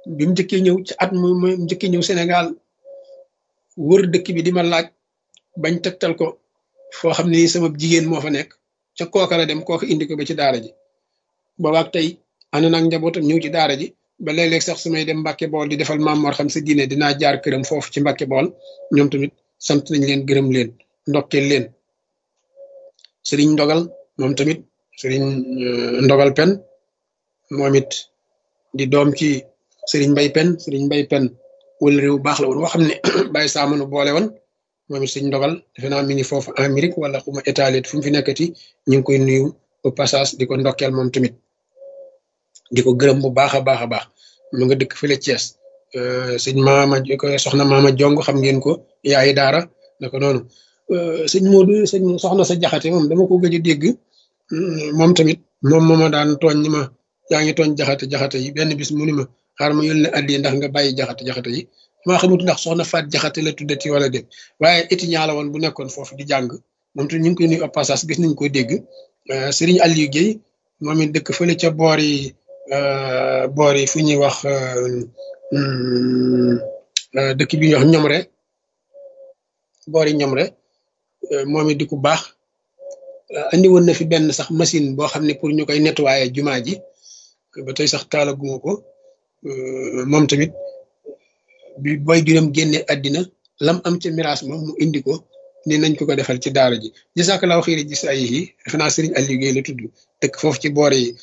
bi mu njëkkee ñëw ci at mu mu njëkkee ñëw Sénégal wër dëkk bi di ma laaj bañ tegtal ko foo xam ne sama jigéen moo fa nekk ca kooka la dem kooka indi ko ba ci daara ji boobaak tey ànd naag njabootam ñëw ci daara ji ba léeg-léeg sax su may dem Mbàkke Bool di defal maam Mor xam sa diine dinaa jaar këram foofu ci Mbàkke Bool ñoom tamit sant nañ leen gërëm leen ndokkeel leen sëriñ ndogal moom tamit sëriñ ndogal pen moom it di doom ci sëriñ mbay pen sëriñ mbay pen wala réew baax la woon woo xam ne bàyyi saamanu boole woon moom it sëriñ ndogal defe naa mi ngi foofu Amérique wala xuma étalit fu mu fi nekkati ñu ngi koy nuyu au passage di ko ndokkeel moom tamit di ko gërëm bu baax a baax a baax mu nga dëkk fële Thiès sëñ maama ko soxna maama jong xam ngeen ko yaayi daara naka noonu sëñ Modou sëñ soxna sa jaxate moom dama ko gëj a dégg moom tamit moom moo ma daan tooñ ni ma yaa ngi tooñ jaxate jaxate yi benn bis mu ni ma xaar ma yónnee addi ndax nga bàyyi jaxate jaxate yi maa xamut ndax soxna faat jaxate la tuddati wala déet waaye étudiant la woon bu nekkoon foofu di jàng moom tamit ñu ngi koy nuyu au passage gis nañ ko dégg Serigne Aliou Guèye moom it dëkk fële ca boor yi boor yi fu ñuy wax dëkk bi ñuy wax ñomre boor yi ñomre moom it di ku baax andi woon na fi benn sax machine boo xam ne pour ñu koy nettoyer jumaa ji ba tey sax taalaguma ko moom tamit bi boy juróom génne àddina lam am ca miraas ma mu indi ko ni nañ ko ko defal ci daara ji jasakalaaw xiiri gis ay yi defe naa Serigne Aliou Guèye la tudd dëkk foofu ci boor yi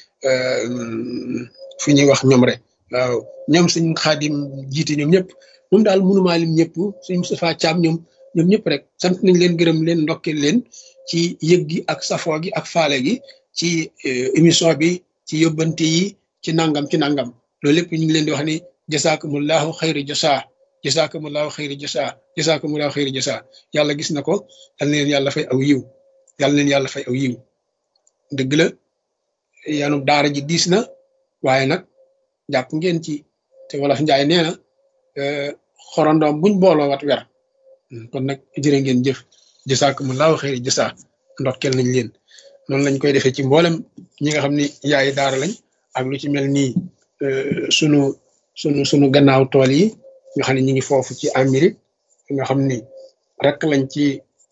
fu ñuy wax ñoom rek waaw ñoom suñ xaadim jiite ñoom ñëpp moom daal mënumaa lim ñëpp suñ Moustapha Thiam ñoom ñoom ñëpp rek sant nañ leen gërëm leen ndokkeel leen ci yëg gi ak safoo gi ak faale gi ci émission bi ci yóbbante yi ci nangam ci nangam loolu lépp ñu ngi leen di wax ni jasaakumullahu xayri jasaa jasaakumullahu xayri jasaa jasaakumullahu xayri jasaa yàlla gis na ko yal na leen yàlla fay aw yiw yal na leen yàlla fay aw yiw dëgg la yanu daara ji diis na waaye nag jàpp ngeen ci te wolof njaay nee na xorondoom buñ booloo wat wer kon nag jërë ngeen jëf jasaakumullahu xayri jasaa ndokkel nañ leen noonu lañ koy defee ci mboolem ñi nga xam ni yaayi daara lañ ak lu ci mel nii sunu sunu sunu gannaaw tool yi nga xam ne ñu ngi foofu ci Amérique nga xam ni rek lañ ci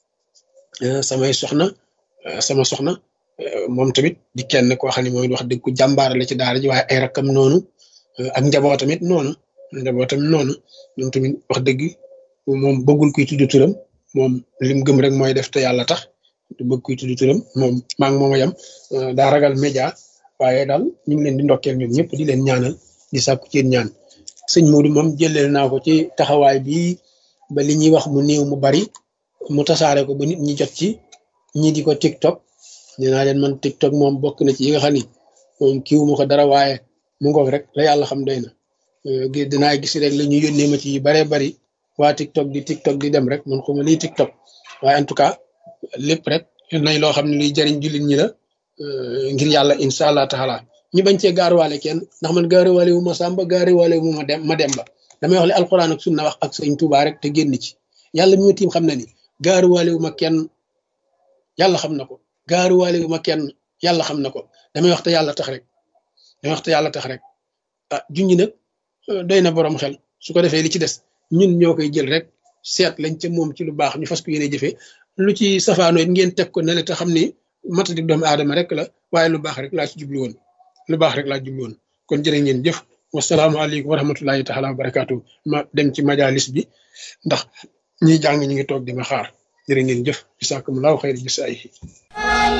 samay soxna sama soxna moom tamit di kenn koo xam ne mooy wax dëgg ku jàmbaar la ci daara ji waaye ay rakkam noonu ak njaboot tamit noonu njaboot tamit noonu moom tamit wax dëgg moom bëggul kuy tudd turam moom lim gëm rek mooy def te yàlla tax du bëgg kuy tudd turam moom maa ngi moom a yem daa ragal média waaye daal ñu ngi leen di ndokkeel ñoom ñëpp di leen ñaanal di sàkku ci ñaan sëñ Modou moom jëleel naa ko ci taxawaay bi ba li ñuy wax mu néew mu bari mu tasaare ko ba nit ñi jot ci ñi di ko TikTok nee naa leen man TikTok moom bokk na ci yi nga xam ni moom kiiwu ma ko dara waaye mu ngoog rek la yàlla xam doy na dinaa gis rek la ñu yónnee ma ci yu baree bari waa TikTok di TikTok di dem rek man xuma lii TikTok waaye en tout cas lépp rek nay loo xam ne luy jariñ jullit ñi la ngir yàlla incha allah taala ñu bañ cee gaaruwaale kenn ndax man gaaruwaale wu ma sàmba gaaruwaale wu ma dem ma dem ba damay wax li alquran ak sunna wax ak sëñ Tuubaa rek te génn ci yàlla mi ma tiim xam na ni gaaruwaale wu ma kenn yàlla xam na ko gaaruwaale wu ma kenn yàlla xam na ko damay wax te yàlla tax rek damay wax te yàlla tax rek ah junñi nag doy na borom xel su ko defee li ci des ñun ñoo koy jël rek seet lañ ca moom ci lu baax ñu fas ko yéene jëfee lu ci safaanoo it ngeen teg ko ne la te xam ni matadik doomu aadama rek la waaye lu baax rek laa ci jublu woon lu baax rek laa jublu woon kon jërë ngeen jëf wasalaamaaleykum wa rahmatullahi taala wa barakaatu ma dem ci majalis bi ndax ñiy jàng ñu ngi toog di ma xaar jërë ngeen jëf bisaakumulaahu xayri jisaayihi